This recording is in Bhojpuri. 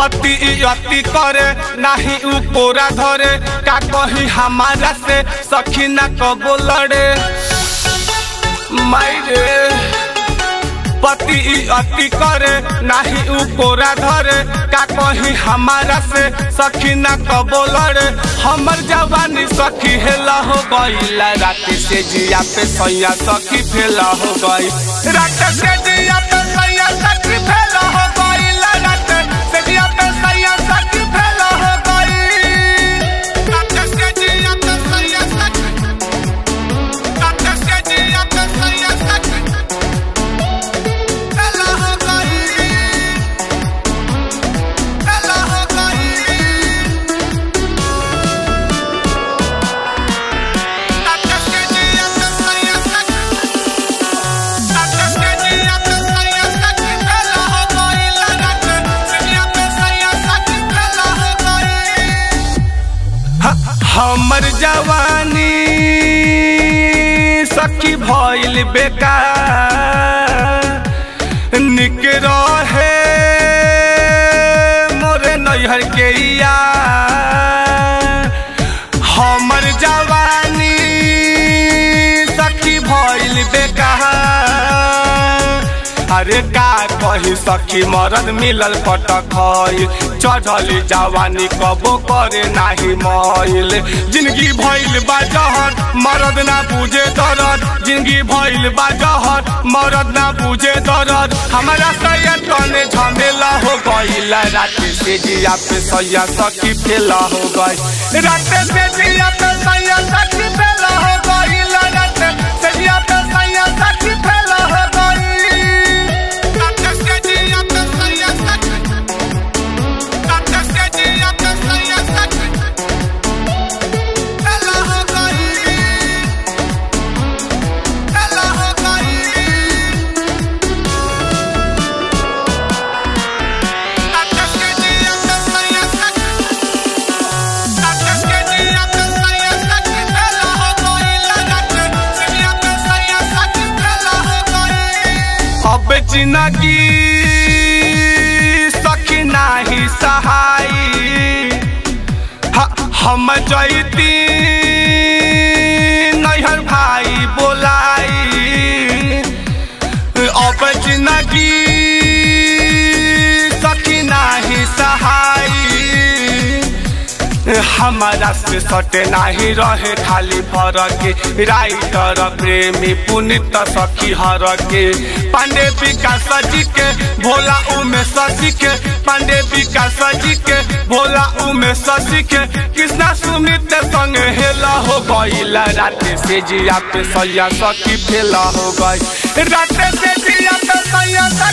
पति अति करे नाही उ कोरा धरे का कही हमारा से सखी ना कबो लड़े मायरे पति अति करे नाही उ कोरा धरे का कही हमारा से सखी ना कबो लड़े हमर जवानी सखी हेला हो गई राति से जिया पे सैया सखी फेला हो गई रात से जिया पे सैया सखी फेला हो गई रात से जिया पे सैया सखी फेला हो गई रात से जिया पे सैया सखी रात से जिया पे सैया सखी फेला हो गई फेला हो गई रात से जिया पे सैया सखी रात से जिया पे सैया सखी फेला हो गई रात से जिया पे सैया सखी फेला हो गई हमर जवानी सखी भइल बेकार निक रहे मोरे नैहर के यार हमर जवानी सखी भइल बेकार अरे का कही सखी मरद मिलल पटक चढ़ल जवानी कबो करे नाही मईल जिंदगी भइल बा जहर मरद ना बुझे दरद जिंदगी भइल बा जहर मरद ना बुझे दरद हमारा सैया तने झमेला हो गईल रात से जिया पे सैया सखी फेला हो गई रात से जिया पे सैया सखी फेला हो गईल रात से जिया पे सैया सखी फेला हो गई रात से जिया पे सैया सखी रात से जिया पे सैया सखी फेला हो गई फेला हो गई रात से जिया पे सैया सखी रात से जिया पे सैया सखी फेला हो गई रात से जिया पे सैया सखी फेला हो गई अब जिंदगी सखी नाही सहाई ह- हम जैती नैहर भाई बोलाई अब जिंदगी सखी नाही सहाई हमारा से सटे नाही रहे खाली फरक राइटर प्रेमी पुनित सखी हर के पांडे विकास जी के भोला उमे शशि के पांडे विकास जी के भोला उमे शशि के कृष्णा सुमित संग हेला हो गई रात से जिया पे सैया सखी फेला हो गई रात से जिया पे सैया